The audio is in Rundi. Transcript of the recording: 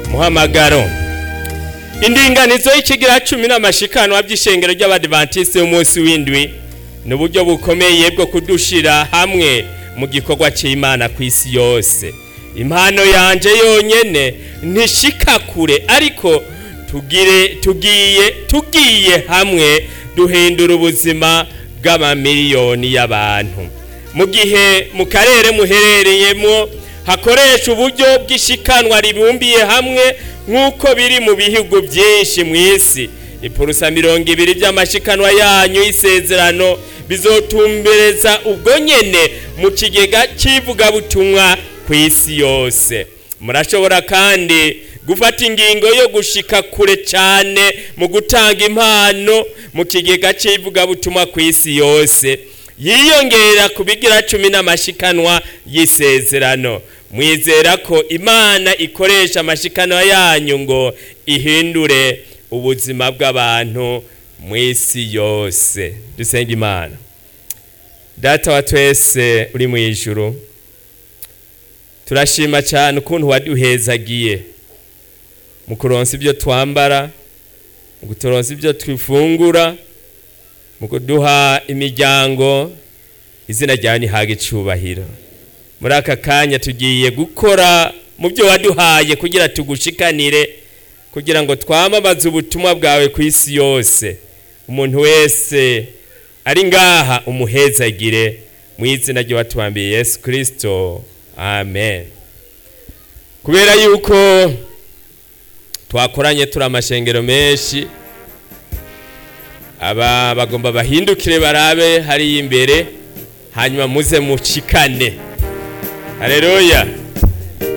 muhamagaro indinganizo y'ikigira cumi n'amashikanwa by'ishengero ry'abadivantisite y'umunsi w'indwi ni uburyo bukomeye bwo kudushira hamwe mu gikorwa cy'imana ku isi yose impano yanje yonyene ntishika kure ariko tugire tugiye tugiye hamwe duhindura ubuzima bw'amamiliyoni y'abantu mu gihe mu karere muherereyemo hakoresha uburyo bw'ishikanwa ribumbiye hamwe nk'uko biri mu bihugu byinshi mu isi ipurusa mirongo ibiri by'amashikanwa yanyu y'isezerano bizotumbereza ubwo nyene mu kigega cy'ivugabutumwa ku isi yose murashobora kandi gufata ingingo yo gushika kure cyane mu gutanga impano mu kigega cy'ivugabutumwa ku isi yose yiyongera ku bigira cumi n'amashikanwa y'isezerano mwizera ko imana ikoresha amashikanwa yanyu ngo ihindure ubuzima bw'abantu mu isi yose dusenga imana data wa twese uri mu ijuru turashima cyane ukuntu waduhezagiye mu kuronsa ibyo twambara mu kuturonsa ibyo twifungura mu kuduha imiryango izina ryawe ntihaga icubahiro muri aka kanya tugiye gukora mu byo waduhaye kugira tugushikanire kugira ngo twamamaze ubutumwa bwawe ku isi yose umuntu wese ari ngaha umuhezagire mu izina ry'uwatubambiye yesu kirisito amen kubera yuko twakoranye turi amashengero menshi aba bagomba bahindukire barabe hariya imbere hanyuma muze mucikane hareruya